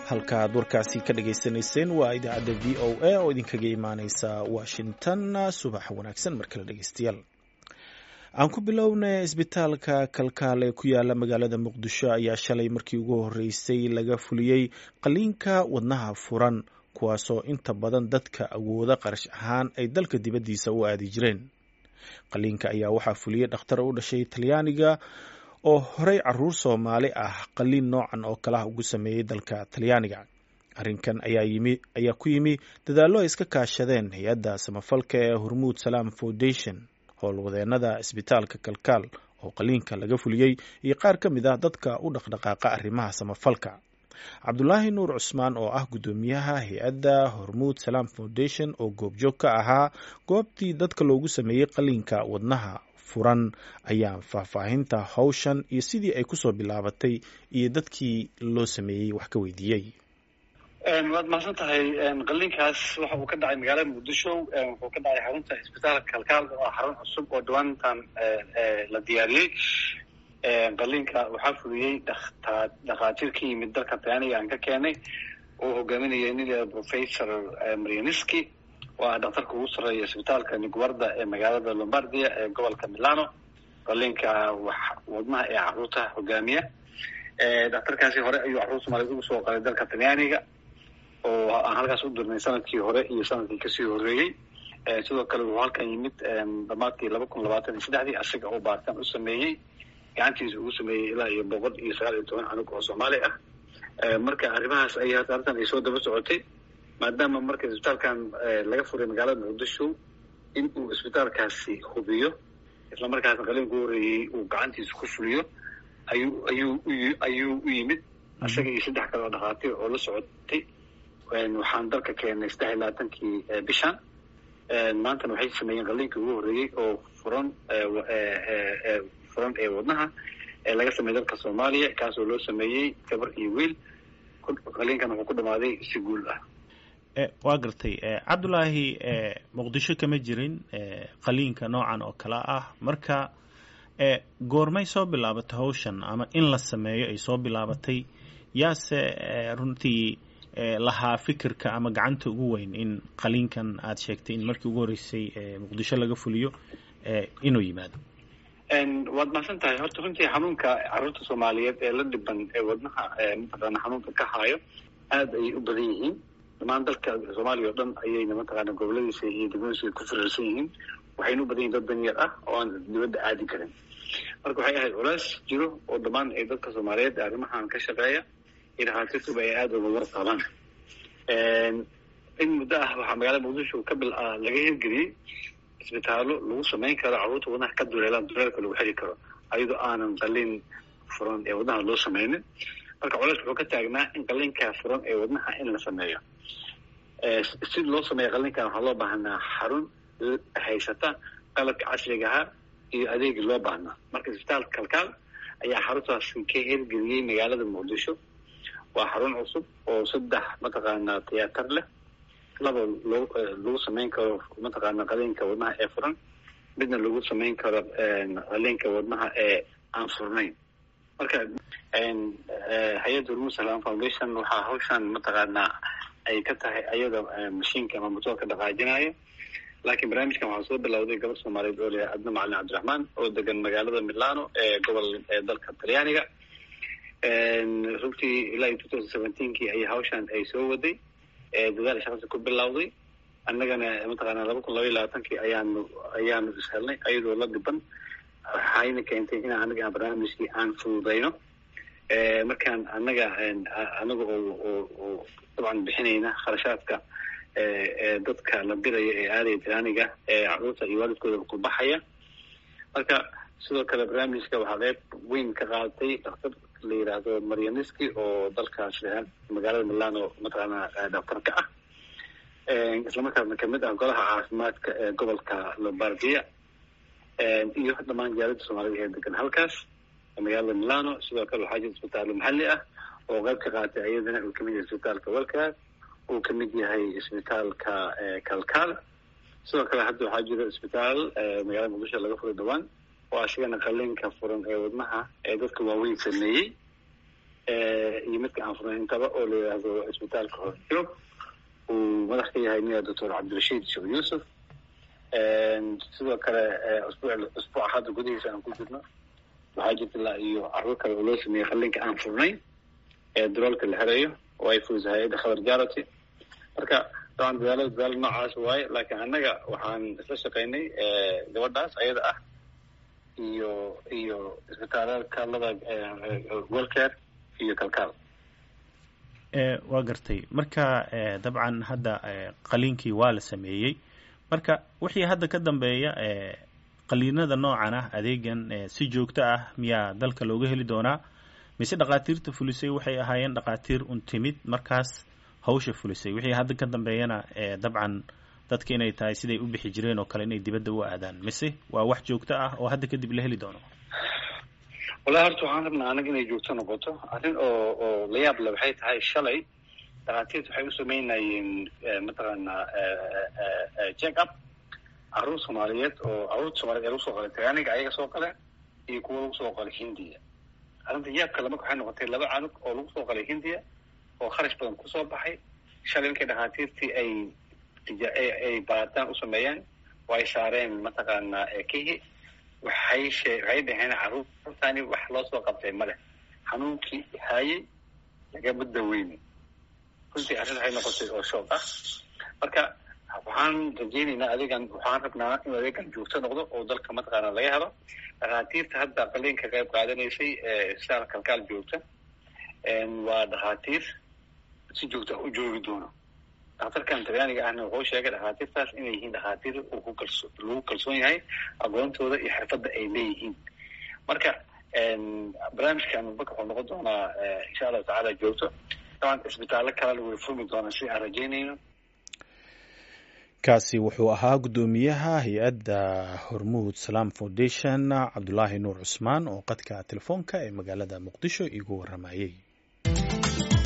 halkaaad warkaasi ka dhagaysanayseen waa idaacadda v o a oo idinkaga imaaneysa washington subax wanaagsan mar kale dhegeystayaal aan ku bilownay isbitaalka kalkaal ee ku yaala magaalada muqdisho ayaa shalay markii ugu horeysay laga fuliyey qaliinka wadnaha furan kuwaasoo inta badan dadka awooda qarash ahaan ay dalka dibaddiisa u aadi jireen qaliinka ayaa waxaa fuliyey dhakhtar u dhashay talyaaniga oo horey caruur soomaali ah qaliin noocan oo kalaha ugu sameeyey dalka talyaaniga arrinkan ayaa ku yimi dadaallo ay iska kaashadeen hay-adda samafalka ee hormuud salaam foundation howlwadeenada isbitaalka kalkaal oo qaliinka laga fuliyey iyo qaar ka mid ah dadka u dhaqdhaqaaqa arrimaha samafalka cabdulaahi nuur cusmaan oo ah guddoomiyaha hay-adda hormuud salaam foundation oo goobjoog ka ahaa goobtii dadka loogu sameeyey qaliinka wadnaha furan ayaa faahfaahinta hawshan iyo sidii ay kusoo bilaabatay iyo dadkii loo sameeyey wax ka weydiiyey waad mahadsan tahay qaliinkaas waxa uu ka dhacay magaalada muqdisho wuxuu ka dhacay xarunta isbitaalka kalkaal oo ah xarun cusub oo dhawaantan la diyaariyey qaliinka waxaa fuliyey dhakhaatiir ka yimid dalka talyaaniga aan ka keenay oo hogaaminaya nin professor marianiski oo ah dhakhtarka ugu sarreeya isbitaalka niguarda ee magaalada lombardia ee gobolka milano qaliinka wadnaha ee caruurta hogaamiya dhakhtarkaasi hore ayuu caruur soomaaliyed ugu soo qalay dalka talyaaniga oo aan halkaas u dirnay sanadkii hore iyo sanadkii kasii horeeyey sidoo kale wuxuu halkan yimid dhamaadkii laba kun labaatan iyo saddexdii asiga oo baaritaan u sameeyey gacantiisa ugu sameeyey ilaa iyo boqol iyo sagaal iyo toban canug oo soomaali ah marka arrimahaas ay arrintan ay soo daba socotay maadaama marka isbitaalkan laga furay magaalada muqdisho in uu isbitaalkaasi hubiyo islamarkaasna qaliinku horeeyey uu gacantiisa ku fuliyo ayuu ayuu ayuu u yimid isaga iyo saddex kale oo dhakhaatiir oo la socotay waxaan dalka keenay saddex iyo labaatankii bishan maantana waxay sameeyeen qaliinkii ugu horreeyey oo furan furan ee wadnaha ee laga sameeyey dalka soomaaliya kaasoo loo sameeyey gabar iyo wiil qaliinkan wuxuu ku dhamaaday si guul ah waa gartay cabdulaahi muqdisho kama jirin qaliinka noocan oo kale ah marka goormay soo bilaabatay hawshan ama in la sameeyo ay soo bilaabatay yaase runtii lahaa fikirka ama gacanta ugu weyn in qaliinkan aad sheegtay in markii ugu horreysay muqdisho laga fuliyo inuu yimaado waad mahadsan tahay horta runtii xanuunka caruurta soomaaliyeed ee la dhiban ee wadnaha mataqaana xanuunka ka haayo aada ayay u badan yihiin dhamaan dalka soomaaliya o dhan ayayna mataqaana goboladiisa iyo degmadiisa ku firiirsan yihiin waxayna u badan yihin dad danyar ah oo aan dibadda aadi karin marka waxay ahayd culays jiro oo dhammaan ay dadka soomaaliyeed arrimahan ka shaqeeya iyo dhakhaatiirtuba ay aada uga warqabaan in muddo ah waxaa magaalada muqdisho ka bil laga hirgeliyey isbitaallo lagu samayn karo carruurta wadnaha ka duleelaan duleelka lagu xiri karo ayadoo aanan qaliin furan ee wadnaha loo sameynin marka culays wuxuu ka taagnaa in qaliinka furan ee wadnaha in la sameeyo si loo sameeyo qaliinkan waxaa loo baahnaa xarun haysata qalabka casrigaha iyo adeegii loo baahnaa marka isbitaalka kalkaal ayaa xaruntaasi ka hirgeliyey magaalada muqdisho waa xarun cusub oo saddex mataqaanaa tiyaatar leh laba loo lagu samayn karo mataqaana qaliinka wadnaha ee furan midna lagu samayn karo qaliinka wadnaha ee aan furnayn marka hay-adda hormuud salam foundation waxaa hawshan mataqaanaa ay ka tahay ayada mashiinka ama motoorka dhaqaajinaya laakiin barnaamijkan waxaa soo bilowday gabar soomaaliyeed oo leeyahay adna macalin cabdiraxmaan oo degan magaalada milano ee gobol ee dalka talyaaniga runtii ilaa iyo two thousand seventeenkii ay hawshan ay soo waday dadaal shaqasi ku bilowday annagana mataqaana laba kun laba iyo labaatankii ayaanu ayaanu ishelnay ayadoo la dhiban waxayna keentay in anaga aan barnaamijkii aan fududayno markaan annaga anaga oo dabcan bixinayna kharashaadka dadka la diraya ee aadaya tiraaniga ee caruurta iyo waalidkooda ku baxaya marka sidoo kale barnaamijka waxaa qeyb weyn ka qaadatay daktar la yidhaahdo marianiski oo dalkaas magaalada milano mataqaana daktarka ah islamarkaasna kamid ah golaha caafimaadka ee gobolka lombardia iyo dhammaan jaalada soomaalida ee degan halkaas magaalada milano sidoo kale waxaa jira isbitaallo maxalli ah oo qeyb ka qaatay ayadana uu kamid yahay isbitaalka welkaas uu kamid yahay isbitaalka kalkaal sidoo kale hadda waxaa jira isbitaal magaalada muqdisho laga furay dhawaan oo asigana qaliinka furan ee wadnaha ee dadka waaweyn sameeyey iyo midka aan furnayn intaba oo la yidhaahdo isbitaalka horjoog uu madax ka yahay nia doctor cabdirashiid sheekh yuusuf sidoo kale usbuuc usbuuca hadda gudihiisa aan ku jirno waxaa jirta ilaa iyo carruur kale oo loo sameeyey qallinka aan furnayn ee daroolka la herayo oo ay fuusa hay-adda khabar jarity marka dabcan dadaalada dadaalo noocaas waaye laakiin annaga waxaan isla shaqaynay gabadhaas ayada ah iyo iyo isbitaalada kaalada welcare iyo kalkaal waa gartay marka dabcan hadda qaliinkii waa la sameeyey marka wixii hadda ka dambeeya qaliinada noocan ah adeegan si joogto ah miyaa dalka looga heli doonaa mise dhakhaatiirta fulisay waxay ahaayeen dhakhaatiir un timid markaas hawsha fulisay wixii hadda ka dambeeyana dabcan dadka inay tahay siday u bixi jireen oo kale inay dibadda u aadaan mise waa wax joogto ah oo hadda kadib la heli doono wallahi horta waxaan rabnaa anaga inay joogto noqoto arrin oo oo la yaab le waxay tahay shalay dhakhaatiirta waxay u sameynayeen mataqaanaa check up carruur soomaaliyeed oo carruurta soomaliyeed ee lagu soo qalay tagaaniga ayaga soo qale iyo kuwa lagu soo qalay hindiya arrinta yaab kale marka waxay noqotay laba canug oo lagu soo qalay hindiya oo kharash badan kusoo baxay shalay markay dhakhaatiirtii ay ay baaritaan u sameeyeen oo ay saareen mataqaanaa kihi waxay shee waxay dhaheen carruurtani wax loo soo qabtay ma leh xanuunkii haayey lagama daweyni runtii arrin waxay noqotay oo shoog ah marka waxaan rajeynaynaa adeegan waxaan rabnaa inuu adeegan joogto noqdo oo dalka mataqaana laga helo dhakhaatiirta hadda qaliinka qayb qaadanaysay eeisbitaal kalkaal joogta waa dhakhaatiir si joogta u joogi doono daktarkan talyaaniga ahna wuxuu sheegay dhakhaatiirtaas inay yihiin dhakhaatiir ku kalso lagu kalsoon yahay aqoontooda iyo xirfadda ay leeyihiin marka barnaamijkan marka wuxuu noqon doonaa insha allahu tacaala joogto daban isbitaallo kalena way furmi doonaan si aan rajeynayno kaasi wuxuu ahaa guddoomiyaha hay-adda hormuud salaam foundation cabdulaahi nuur cusmaan oo qadka telefoonka ee magaalada muqdisho igu waramayey